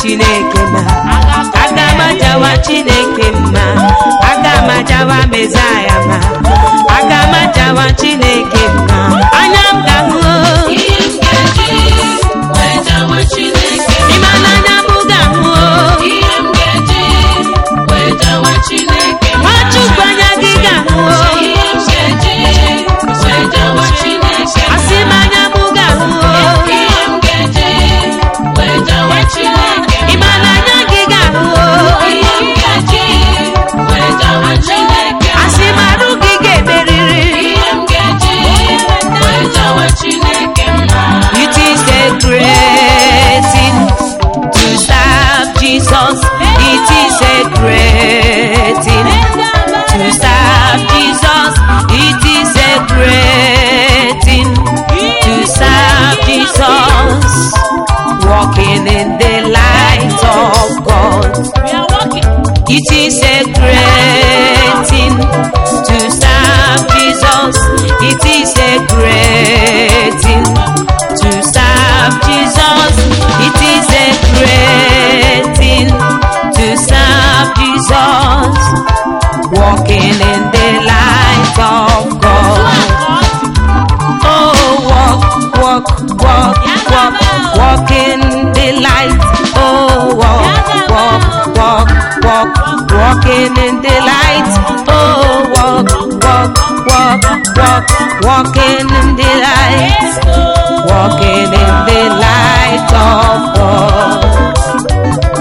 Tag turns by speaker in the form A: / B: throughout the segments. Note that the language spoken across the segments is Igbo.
A: chineke mma aga m ajawa chineke mma aga m ajawa mezaya mma aga m ajawa chineke mma anya m ga-ahụ
B: ihe m ga-eji wee jawa Chineke
A: ịma n'anya m ga-ahụ
B: ihe m ga-eji wee jawa Chineke
A: nwachukwu anya gị ga-ahụ
B: ihe m ga-eji wee jawa Chineke
A: asị m anya m ga-ahụ
B: ihe m ga-eji wee jawa Chineke
A: ịma n'anya gị ga-ahụ
B: ihe m ga-eji wee jawa Chineke
A: asị m arụ gị ga-emeriri
B: ihe m ga-eji wee jawa Chineke mma
A: It is a great thing to serve Jesus. It is a great thing to serve Jesus. It is a great thing to serve Jesus. Walking in the light of God. It is a great thing to serve Jesus. It is a great thing to serve Jesus. It is a great thing to serve Jesus. Walking in the light of God. Oh, walk, walk, walk, walk, walk in the light. Oh, walk, walk, walk, walk, walking in the light. Oh, walk, walk, walk, walk, walking in the light. Walking in the light of God.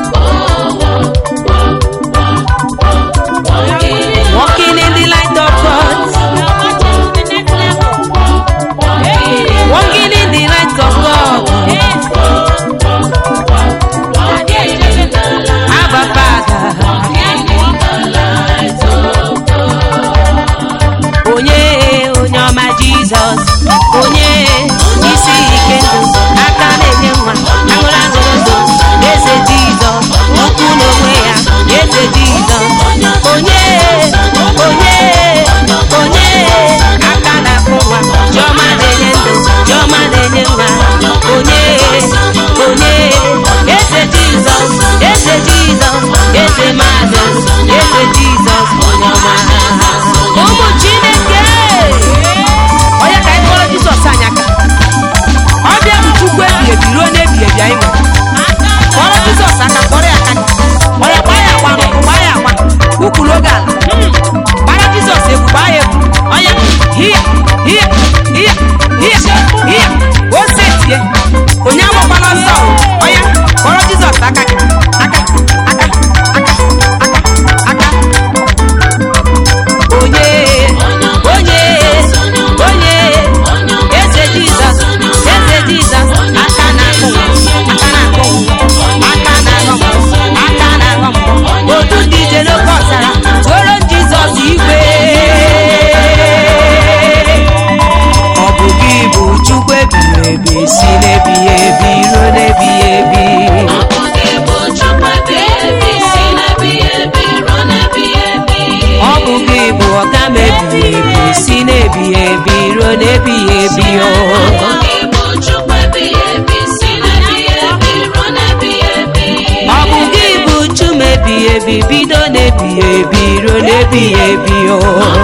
A: Walking in the light of God. Walking in the light of God. Abba Father. onye onye ọma jizọs onye isi ike ndụ aka na-enye nwa aṅụrụ aṅụrụ ndụ eze jizọs ukwu n'onwe ya eze jizọs onye onye onye aka na-akpụ nwa chiọma na-enye ndụ chiọma na-enye nwa onye onye eze jizọs eze jizọs eze mmadụ eze jizọs onye ọma ụmụ chineke onye ka anyị kpọrọ jizọs anyị aka ọ bịa bụ chukwu ebi ebi ruo n'ebi ebi anyị nwere kpọrọ jizọs aka kpọrọ ya aka onye gbaa ya agba n'ụkwụ gbaa ya agba ukwuru oge ala gbara jizọs egwu gbaa ya egwu onye hia hia hia hia hia ose tie onye agbakwala ọsọ onye kpọrọ jizọs aka gị aka aka aka aka aka onye onye onye eze jizọs eze jizọs aka na-akụ aka na-akụ aka na-aghọ aka na-aghọ otu ndị ije n'oke ọzara tụoro jizọs igwe ọ bụ gị bụ chukwu ebighị ebi si n'ebighị ebi ruo n'ebighị ebi ọ bụ gị bụ ọga m ebighị ebi si n'ebighị ebi ruo n'ebighị ebi o ọ bụ gị bụ chum ebighị ebi bido n'ebighị ebi ruo n'ebighị ebi o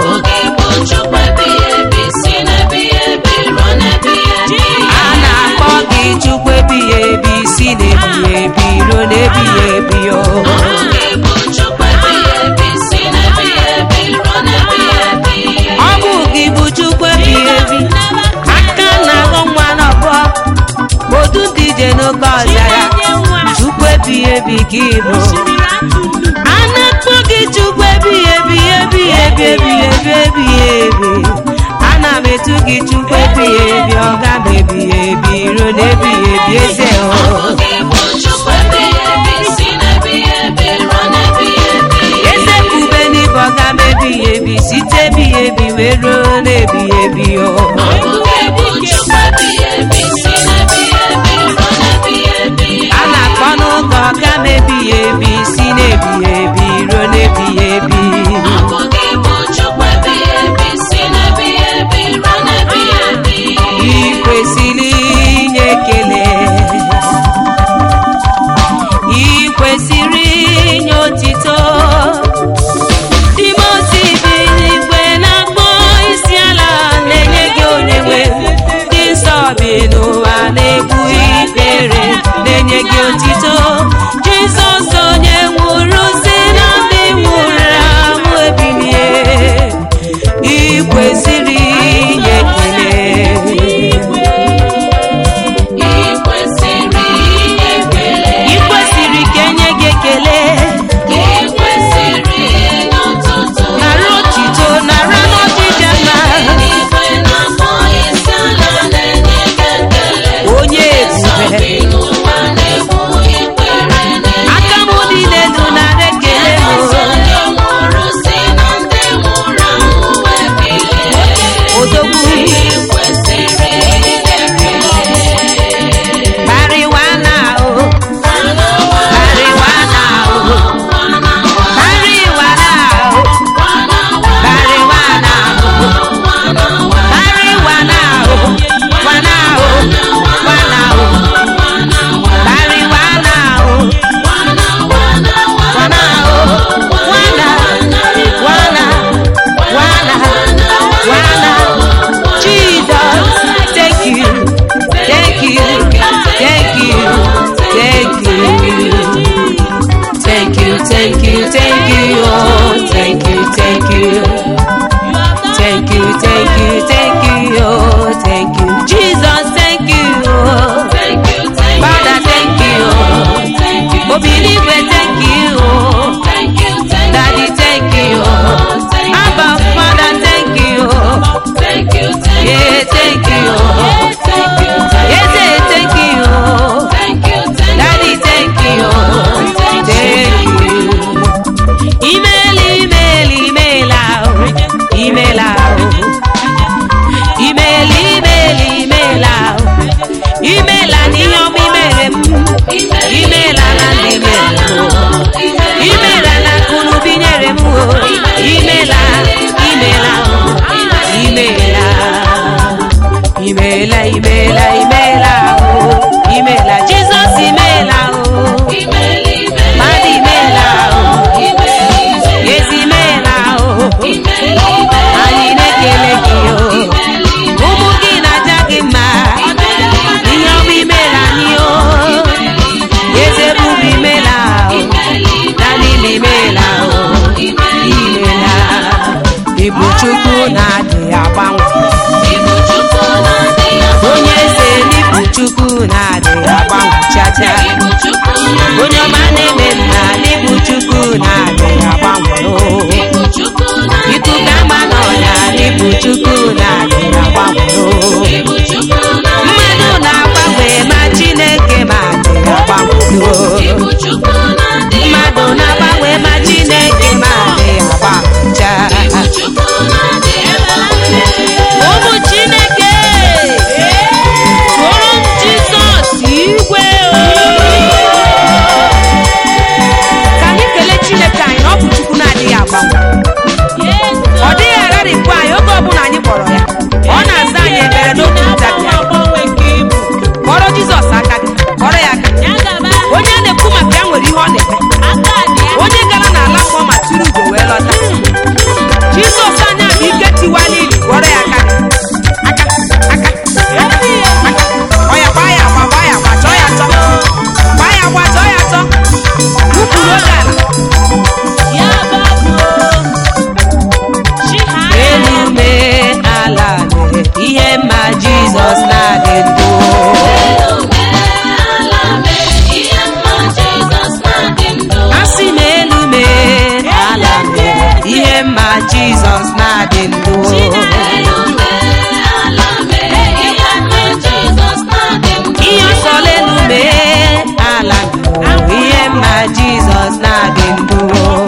A: a na-akpọ gị chukwu ebighị ebi si n'ebighị ebi ruo n'ebighị ebi o ọ bụ gị bụ chukwu ebighị ebi aka na-aghọ nwa n'ọbọ otu ndị ije n'oke ọzara chukwu ebighị ebi gị bụ a na-akpọ gị chukwu ebighị ebi ebighị ebi ebighị ebi ebighị ebi ana m etu gị chukwu ebighị ebi ọga m ebighị ebi ruo n'ebighị ebi eze o eze kube n'ibe ọga m ebighị ebi site ebighị ebi wee ruo n'ebighị ebi o a na-akpọ n'ụka ọga m ebighị ebi si n'ebighị ebi ruo n'ebighị ebi ị kwesịrị inye ekele ị na-adịghị agbanwe
B: Ibu Chukwu na-adịghị
A: onye eze n'ịbụ chukwu na-adịghị agbanwe chacha
B: Ibu Chukwu na-adịghị
A: onye ọma na-eme mma n'ịbụ chukwu na-adịghị agbanwe o
B: Ibu Chukwu na-adịghị
A: ikuku ama n'ọnya n'ịbụ chukwu na-adịghị agbanwe o
B: Ibu Chukwu na-adịghị
A: mmadụ na-agbanwe ma chineke ma adịghị agbanwe o
B: Ibu Chukwu na-adịghị
A: mmadụ na-agbanwe ma chineke ma adịghị agbanwe cha
B: Ibu Chukwu na-adịghị
A: ụmụ chineke tụrụ m jizọs igwe ka anyị kelee chineke anyị na ọ bụ chukwu na-adịghị agbanwe ọ dịghị agharịpụ anyị oge ọbụla anyị kpọrọ ya ọ na-aza anyị ekpere n'otu ntabi kpọrọ jizọs aka gị kpọrọ ya aka onye a na-ekwu maka ya nwere ihe ọ na-eme onye gara n'ala mmụọ ma tụrụ ugo wee lọta jizọs anya bụ ike tiwala ili gwọrọ ya aka aka aka aka aka ọ ya gbaa ya agba gbaa ya agba chọọ ya chọ gbaa ya agba chọọ ya chọ wụpụrụ oge ala elu mee ala mee ihe mma jizọs na-adị ndụ asị m elu mee ala mee ihe mma jizọs na-adị ndụ ihe ọsọla elu mee ala mee ihe mma jizọs na-adị ndụ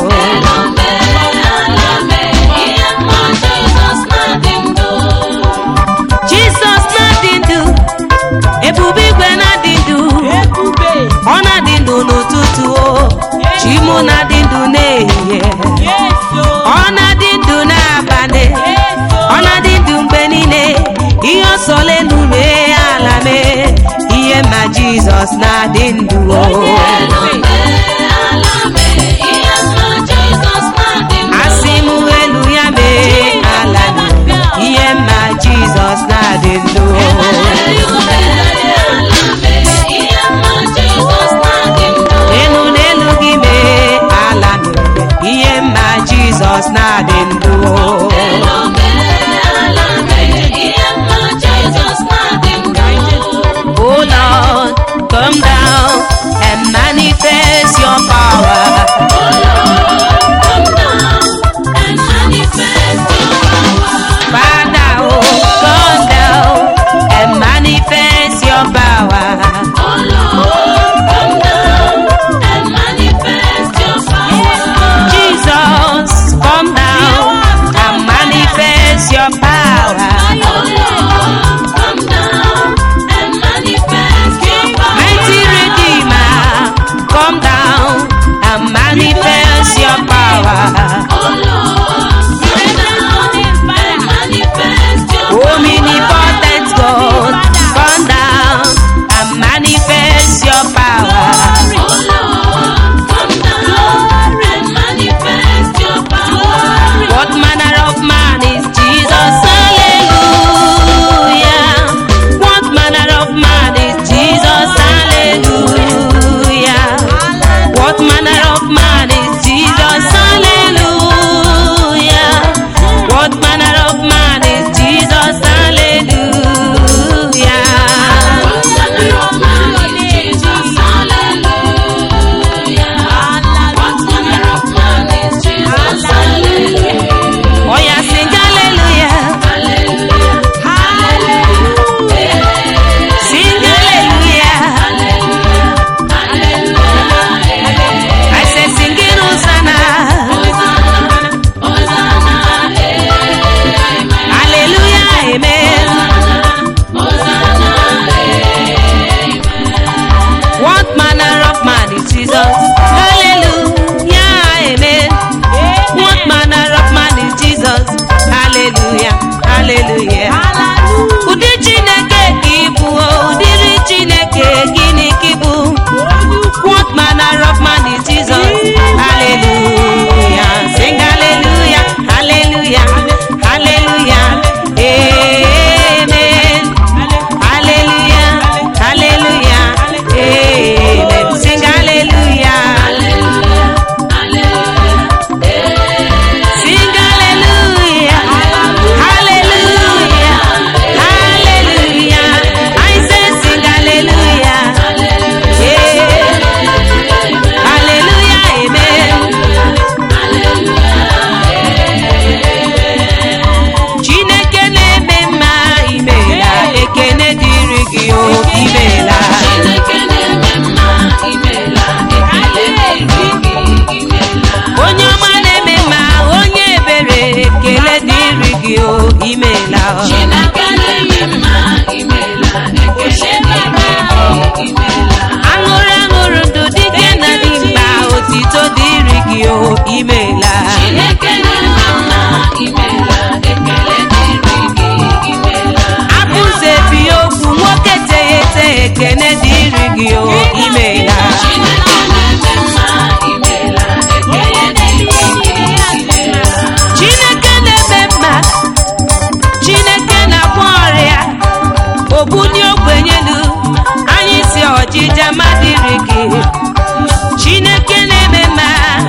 A: jizọs na-adị ndụ ebube igwe na-adị ndụ ọ na-adị ndụ n'ụtụtụ o chimụ na-adị ndụ n'ehihie ọ na-adị ndụ n'abalị ọ na-adị ndụ mgbe niile ihe ọsọla elu mee ala mee ihe ma jizọs na-adị ndụ o asị m elu ya mee ala mee ihe ma jizọs na-adị ndụ o elu n'elu gị mee ala mere ihe mma jizọs na-adị ndụ o Oh Lord, come down and manifest your power. Father, oh, come down and manifest your power. Jesus, come down and manifest your power. Mighty Redeemer, come down and manifest your power. Omnipotent God, come down and manifest your power. What manner of man is Jesus? gị o imeela o.
B: Chineke na-eme mma imeela ekele dịrị gị imeela
A: aṅụrụ aṅụrụ ndụ dike na dimkpa otito dịrị gị o imeela
B: Chineke na-eme mma imeela ekele dịrị gị imeela
A: abụzebi okwu nwoke teghete ekene dịrị gị o imeela
B: Chineke na-eme mma imeela ekele dịrị gị imeela
A: chineke na-eme mma chineke na-agwọ ọrịa obuni ogbenyelu anyị si ọjịja madịrị gị chineke na-eme mma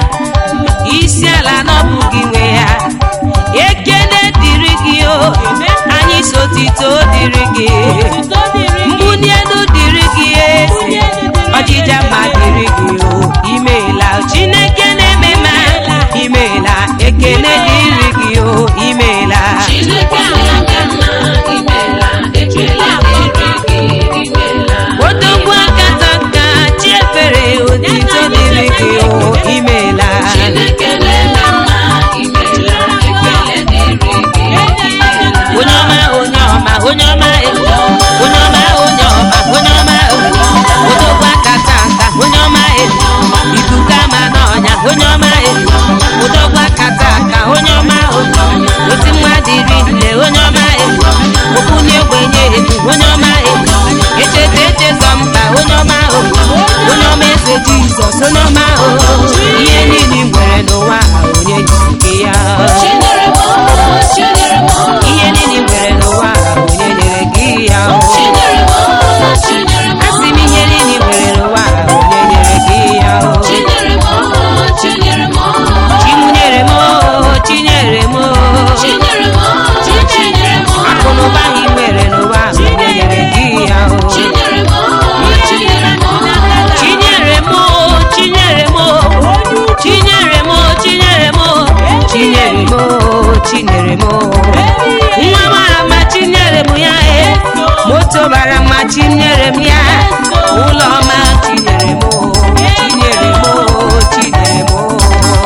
A: isi ala n'ọbụ gị nwe ya ekene dịrị gị o anyị si otito dịrị gị mbuni elu dịrị gị eze ọjịja mma dịrị gị o imeela chineke na-eme mma imeela ekene dịrị gị o imeela
B: Chineke na-eme mma imeela ekele dịrị gị imeela
A: odogwu akata nka chiefere otito dịrị gị o imeela
B: Chineke na-eme mma imeela ekele dịrị gị imeela
A: onye ọma onye ọma onye ọma e, onye ọma onye ọma onye ọma e, odogwu akata nka onye ọma e, ikuku ama n'ọnya onye ọma e, odogwu akata nka onye ọma o, oti nwa dịrị nne onye ọma e, okwu na-egbenye ebu onye ọma e, echeta echezọ mba onye ọma o, onye ọma eze jizọs onye ọma o, ihe niile i nwere n'ụwa a, onye nyere gị ya
B: Chinyere m o, chinyere m o,
A: ihe niile i nwere n'ụwa a, onye nyere gị ya o.
B: chinyere m o, chinyere m o,
A: asị m ihe niile i nwere n'ụwa a, onye nyere gị ya o.
B: chinyere m o, chinyere m o,
A: chimunyere m o chinyere m o
B: chinyere m o, chinyere m o,
A: akụ na ụba i nwere n'ụwa a, onye nyere gị ya o.
B: chinyere m o, chinyere m o,
A: chinyere m o chinyere m o chinyere m o chinyere m o chinyere m o chinyere m o nwa mara mma chinyere m ya e moto bara mma chinyere m ya ụlọ ọma chinyere m o chinyere m o chinyere m o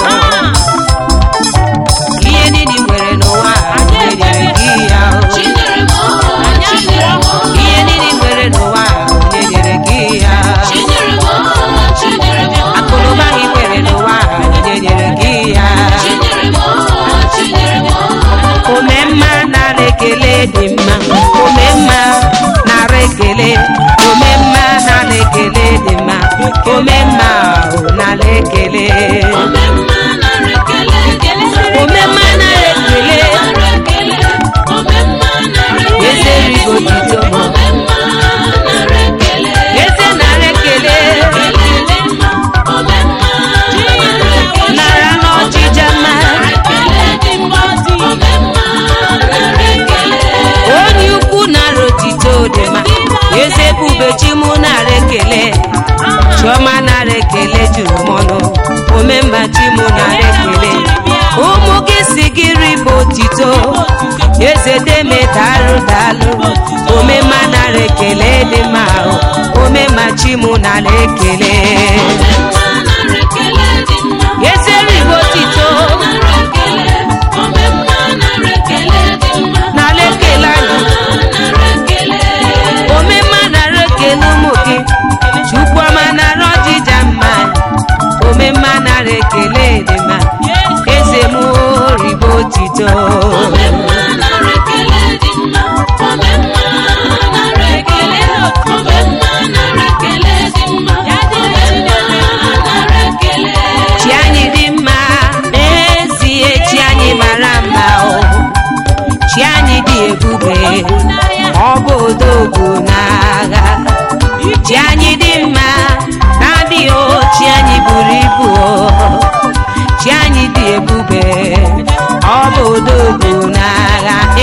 A: ihe niile i nwere n'ụwa a, onye nyere gị ya o
B: chinyere m o, chinyere m o,
A: ihe niile i nwere n'ụwa a, onye nyere gị ya
B: chinyere m o, chinyere m o,
A: akụnụba gị nwere n'ụwa a, onye nyere gị ya
B: chinyere m o, chinyere m o.
A: ome mma nara ekele dị mma ome mma nara ekele ome mma nara ekele dị mma ome mma o nara ekele
B: Omemma nara ekele dị mma.
A: Omemma nara ekele.
B: Nara ekele. Omemma nara ekele
A: Eze
B: dị
A: rigo
B: mma.
A: tito.
B: Omemma nara ekele.
A: eze nara ekele
B: Ekele dị mma. Omemma nara ekele.
A: nara n'ọchịcha mma
B: Nara ekele dị mma. Omemma nara ekele.
A: onye ukwu nara otito dị mma eze ebube chi mụ nara ekele chiọma nara ekele juru m ọnụ omemma chi mụ nara ekele ụmụ gị si gị rịba otito eze deme dalụ dalụ omemma nara ekele dị mma o. omemma chi mụ nara ekele
B: Omemma nara ekele dị mma.
A: eze rịba otito
B: Nara ekele. Omemma nara ekele dị mma.
A: nara ekele anyị
B: Nara ekele.
A: omemma nara ekele ụmụ gị chukwuọma nara ọjịja mma omemma nara ekele dị mma eze m ribo otito
B: Omemma nara ekele dị mma. Omemma nara ekele. Omemma nara ekele dị mma. Omemma nara ekele.
A: chi anyị dị mma n'ezie chi anyị mara mma o chi anyị dị ebube ọ bụ odogwu n'agha chi anyị dị mma na-adịghị o chi anyị buru ibu o chi anyị dị ebube ọ bụ odogwu n'agha